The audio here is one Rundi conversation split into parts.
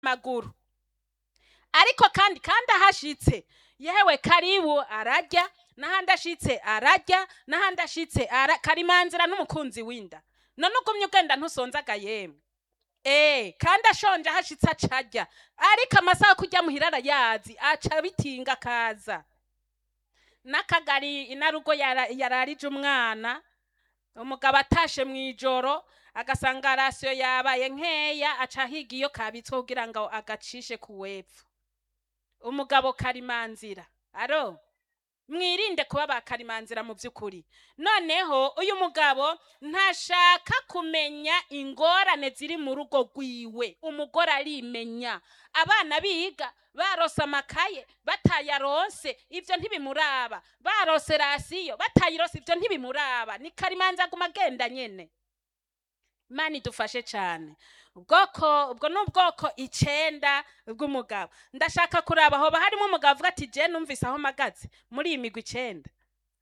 amaguru ariko kandi kandi ahashitse yewe karibu ararya n'ahandi ashitse ararya n'ahandi ashitse ara karimanzira n'umukunzi w'inda none ugumye ugenda ntusonzaga yemwe Eh, kandi ashonje ahashitse acarya ariko amasaha kurya muhira arayazi aca bitinga akaza n'akagari inarugo yara- yararije umwana umugabo atashe mu ijoro agasanga rasiyo yabaye nkeya aca ahiga iyo kabitswe kugira ngo agacishe ku wepfo umugabo karimanzira aro mwirinde kuba ba karimanzira mu by'ukuri noneho uyu mugabo ntashaka kumenya ingorane ziri mu rugo rwiwe umugore arimenya abana biga barose amakaye batayaronse ibyo ntibimuraba barose rasiyo batayirose ibyo ntibimuraba ni karimanza aguma agenda nyene imana idufashe cyane ubwoko ubwo ni ubwoko icenda bw'umugabo ndashaka kuraba hoba harimo umugabo avuga ati je numvise aho mpagaze muri iyi migwi icenda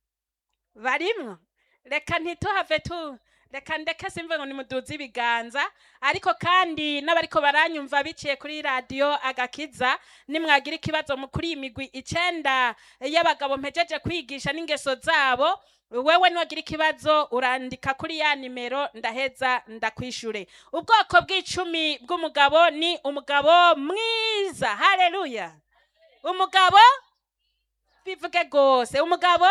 barimwo reka ntituhave tu reka ndeke simve ngo nimuduze ibiganza ariko kandi n'abariko baranyumva biciye kuri radiyo agakiza nimwagira ikibazo mu- kuri iyi migwi icenda y'abagabo mpejeje kwigisha n'ingeso zabo wewe niwagira ikibazo urandika kuri ya nimero ndaheza ndakwishure ubwoko bw'icumi bw'umugabo ni umugabo mwiza haleluya umugabo bivuge rwose umugabo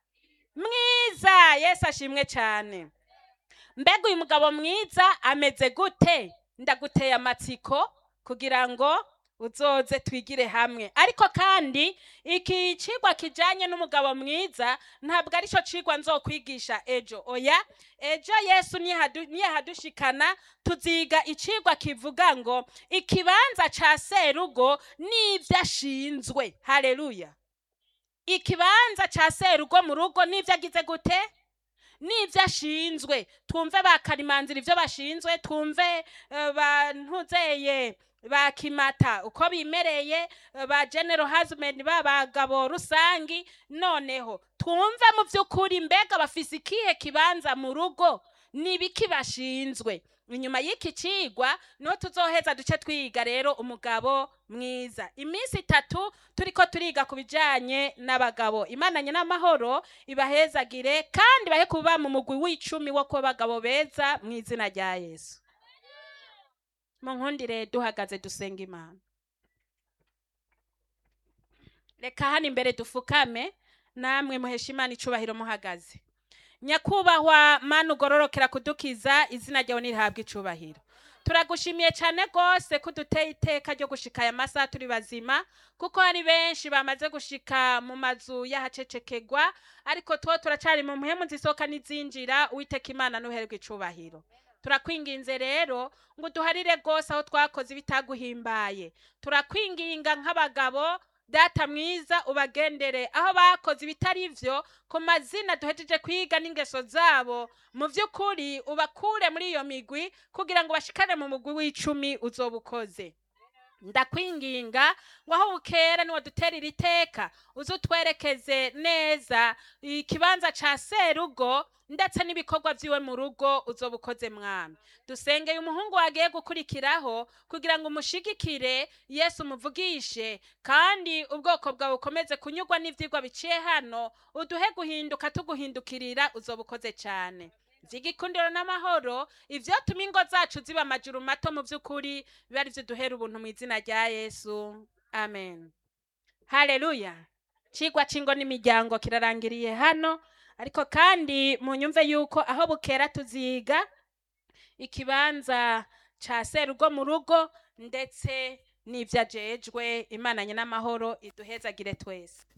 mwiza yesu ashimwe cyane mbega uyu mugabo mwiza ameze gute ndaguteye amatsiko kugira ngo uzoze twigire hamwe ariko kandi iki cigwa kijanye n'umugabo mwiza ntabwo ari cyo cigwa nzokwigisha ejo oya ejo yesu niyahadu- niyahadushikana tuziga icigwa kivuga ngo ikibanza ca serugo n'ivyo ashinzwe haleluya ikibanza ca serugo mu rugo n'ivyo agize gute n'ivyo ashinzwe twumve ba karimanzira ivyo bashinzwe twumve eh, ba ntuzeye ba kimata uko bimereye eh, ba general husband b'abagabo rusangi noneho twumve mu vy'ukuri mbega bafise ikihe kibanza mu rugo n'ibiki bashinzwe inyuma y'iki cigwa niho tuzoheza duce twiga rero umugabo mwiza iminsi itatu turiko turiga ku bijanye n'abagabo imananye n'amahoro ibahezagire kandi bahe kuba mu mugwi w'icumi wo kuba abagabo beza mu izina rya yesu mu nkundire duhagaze dusenga imana reka hano imbere dufukame namwe muhesha imana icubahiro muhagaze nyakubahwa mana ugororokera kudukiza izina ryawe nirihabwa icubahiro turagushimiye cyane rwose ko uduteye iteka ryo gushika aya masaha turi bazima kuko hari benshi bamaze gushika mu mazu y'ahacecekegwa ariko two turacari mu mpemu zisohoka n'izinjira uwiteka imana n'uherwe icubahiro turakwinginze rero ngo uduharire rwose aho twakoze ibitaguhimbaye turakwinginga nk'abagabo data mwiza ubagendere aho bakoze ibitari vyo ku mazina duhejeje kwiga n'ingeso zabo mu vy'ukuri ubakure muri iyo migwi kugira ngo bashikane mu mugwi w'icumi uzoba ukoze ndakwinginga ngo aho bukera niwadutera iri teka uze utwerekeze neza ikibanza ca serugo ndetse n'ibikorwa vyiwe mu rugo uzoba ukoze mwami dusengeye umuhungu wagiye gukurikiraho kugira ngo umushigikire yesu umuvugishe kandi ubwoko bwawe bukomeze kunyurwa n'ivyigwa biciye hano uduhe guhinduka tuguhindukirira uzoba ukoze cyane vy'igikundiro n'amahoro ivyotuma ingo zacu ziba amajuru mato mu vy'ukuri biba ari vyo duhera ubuntu mu izina rya yesu amen haleluya cigwa c'ingo n'imiryango kirarangiriye hano ariko kandi munyumve yuko aho bukera tuziga ikibanza ca serugo mu rugo ndetse n'ivyo ajejwe imananye n'amahoro iduhezagire twese